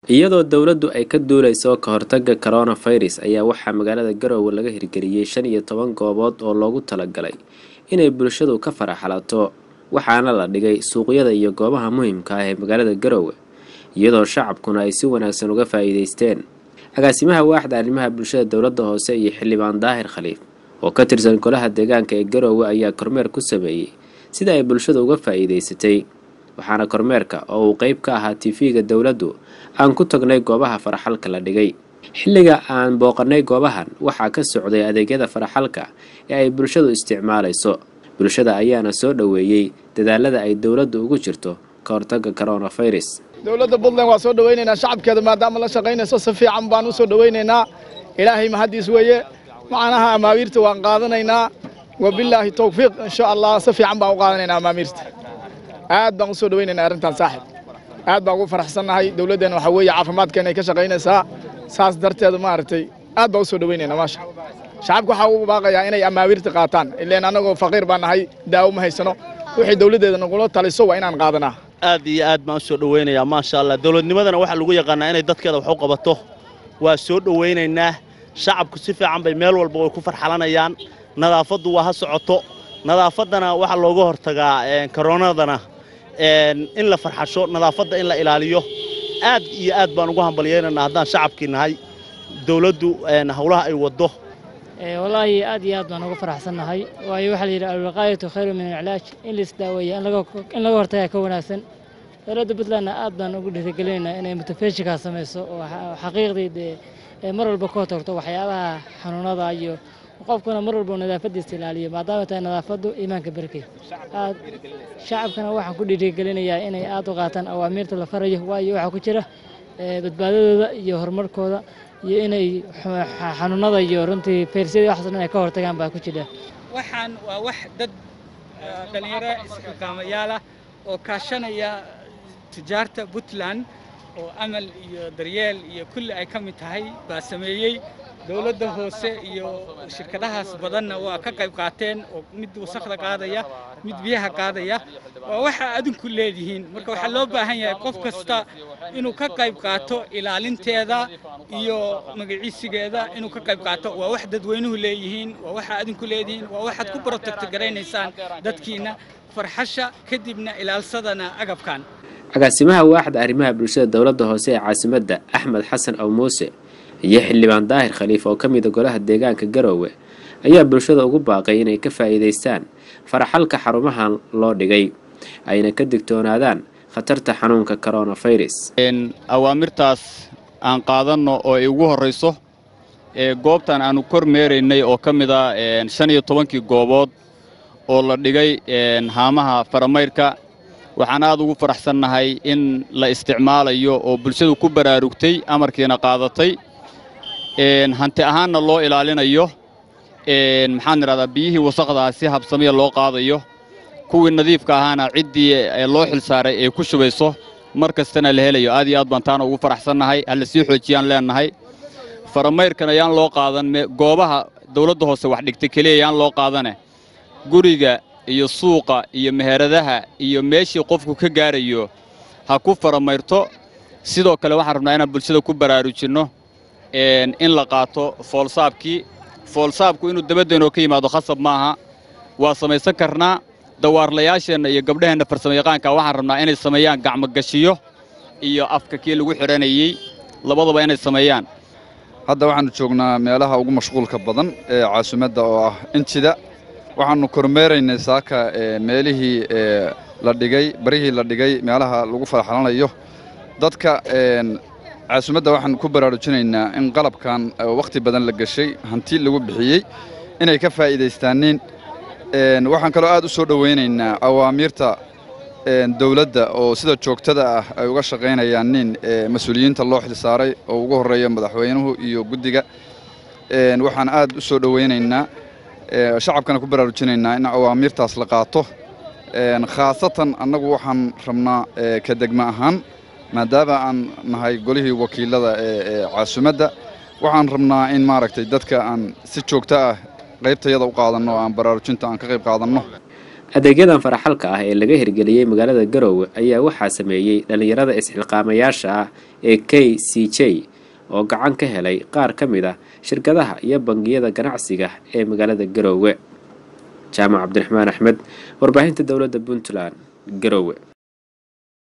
iyadoo dowladdu ay ka duuleyso ka hortagga coronavirus ayaa waxaa magaalada garoowe laga hirgeliyey shan iyo toban goobood oo loogu talagalay inay bulshadu ka faraxalato waxaana la dhigay suuqyada iyo goobaha muhiimka ah ee magaalada garoowe iyadoo shacabkuna ay si wanaagsan uga faa'iideysteen agaasimaha waaxda arrimaha bulshada dowladda hoose iyo xildhibaan daahir khaliif oo ka tirsan golaha deegaanka ee garoowe ayaa kormeer ku sameeyey sida ay bulshada uga faa'iideysatay waxaana kormeerka oo uu qeyb ka ahaa tv-ga dowladdu aan ku tagnay goobaha faraxalka la dhigay xilliga aan booqanay goobahan waxaa ka socday adeegyada faraxalka ee ay bulshadu isticmaalayso bulshada ayaana soo dhoweeyey dadaalada ay dowladdu ugu jirto ka hortagga coronavirus dowladda puntland waa soo dhowaynaynaa shacabkeeda maadaama la shaqaynayso si fiican baan u soo dhowaynaynaa ilaahay mahaddiis weeye macnaha amaawiirta waan qaadanaynaa wabilaahi towfiiq insha allah si fiican baan u qaadanaynaa amaamiirta aad baan u soo dhowaynaynaa arrintan saaxib aad baan ugu faraxsannahay dowladdeenna waxaa weeye caafimaadkeena ay ka shaqaynaysaa saas darteeda maaragtay aad baan u soo dhowaynaynaa maasha shacabka waxaa ugu baaqayaa inay amaawiirta qaataan ileen annagoo faqiir baan nahay daawo ma haysano wixii dowladdeeda nagula taliso waa inaan qaadanaa aad iyo aad baan u soo dhowaynayaa maasha allah dowladnimadana waxaa lagu yaqaannaa inay dadkeeda wax u qabato waa soo dhowaynaynaa shacabku si fiican bay meel walba way ku farxalanayaan nadaafaddu waa ha socoto nadaafaddana waxaa looga hortagaa koronadana in la farxasho nadaafadda in la ilaaliyo aad iyo aad baan ugu hambalyaynaynaa haddaan shacabkii nahay dowladdu howlaha ay waddo wallaahi aad iyo aad baan uga faraxsannahay waayo waxaa la yidhi alwiqaayatu khayru min alcilaaj in la isdaaweeya in laga hortagaa ka wanaagsan dowladda puntlandna aad baan ugu dhiirigelinaynaa inay mutafeeshikaa samayso oo xaqiiqdii dee mar walba ka hortagto waxyaabaha xanuunada iyo qofkuna mar walba nadaafadiisa ilaaliyo maadaama tahay nadaafaddu iimaanka berkey aad shacabkana waxaan ku dhiirigelinayaa inay aad u qaataan awaamiirta la farayo waayo waxaa ku jira badbaadadooda iyo horumarkooda iyo inay xanuunada iyo runtii fayrsiyada waxaas dhan ay ka hortagaan baa ku jira waxaan waa wax dad dhallinyaro isxilqaamayaal ah oo kaashanaya tijaarta puntland oo amal iyo daryeel iyo kulli ay ka mid tahay baa sameeyey dowladda hoose iyo shirkadahaas badanna waa ka qayb qaateen oo mid wasakda qaadaya mid biyaha qaadaya waa waxa adinku leedihiin marka waxaa loo baahan yahay qof kasta inuu ka qayb qaato ilaalinteeda iyo magaciisigeeda inuu ka qayb qaato waa wax dadweynuhu leeyihiin waa waxa adinku leedihiin waa waxaad ku protect garaynaysaan dadkiina farxasha kadibna ilaalsadana agabkan agaasimaha waaxda arrimaha bulshada dowladda hoose ee caasimadda axmed xasan aw muuse iyo xildhibaan daahir khaliif oo ka mida golaha deegaanka garoowe ayaa bulshada ugu baaqay inay ka faa'iidaystaan faraxalka xarumahan loo dhigay ayna ka digtoonaadaan khatarta xanuunka coronavirus awaamirtaas aan qaadanno oo ay ugu horrayso ee goobtan aannu kor meeraynay oo ka mid ah shan iyo tobankii goobood oo la dhigay haamaha faramayrka waxaan aad ugu faraxsannahay in la isticmaalayo oo bulshadu ku baraarugtay amarkiina qaadatay hanti ahaanna loo ilaalinayo maxaan idhahdaa biyihii wasaqdaa si habsamiya loo qaadayo kuwii nadiifka ahaana ciddii loo xilsaaray ay ku shubayso mar kastana la helayo aad iyo aad baan taana ugu faraxsannahay ha la sii xoojiyaan leennahay faramayrkan ayaan loo qaadan goobaha dawladda hoose wax dhigtay keliya ayaan loo qaadane guriga iyo suuqa iyo meheradaha iyo meeshii qofku ka gaarayo ha ku faramayrto sidoo kale waxaan rabnaa inaan bulshada ku baraarujinno in la qaato foolsaabkii foolsaabku inuu dabaddeenoo ka yimaado khasab maaha waa samaysan karnaa dawaarlayaasheenna iyo gabdhaheenna farsamayaqaanka waxaan rabnaa inay sameeyaan gacmogashiyo iyo afka kii lagu xidhanayey labadaba inay sameeyaan hadda waxaannu joognaa meelaha ugu mashquulka badan ee caasimadda oo ah injida waxaannu kormeeraynay saaka meelihii la dhigay barihii la dhigay meelaha lagu faraxalanayo dadka caasimadda waxaan ku baraarujinaynaa in qalabkan wakhti badan la geshay hanti lagu bixiyey inay ka faa'iidaystaaniin waxaan kaloo aad u soo dhowaynaynaa awaamiirta dawladda oo sida joogtada ah ay uga shaqaynayaan nin mas-uuliyiinta loo xilsaaray oo ugu horreeya madaxweynuhu iyo guddiga waxaan aad u soo dhowaynaynaa shacabkana ku baraarujinaynaa in awaamiirtaas la qaato khaasatan annagu waxaan rabnaa ka degma ahaan maadaama aan nahay golihii wakiilada ee caasimadda waxaan rabnaa in maaragtay dadka aan si joogto ah qaybtayada u qaadanno oo aan baraarujinta aan ka qayb qaadanno adeegyadan faraxalka ah ee laga hirgeliyey magaalada garoowe ayaa waxaa sameeyey dhallinyarada isxilqaamayaasha ah ee k c j oo gacan ka helay qaar ka mid ah shirkadaha iyo bangiyada ganacsiga ee magaalada garoowe jaamac cabdiraxmaan axmed warbaahinta dowladda puntland garoowe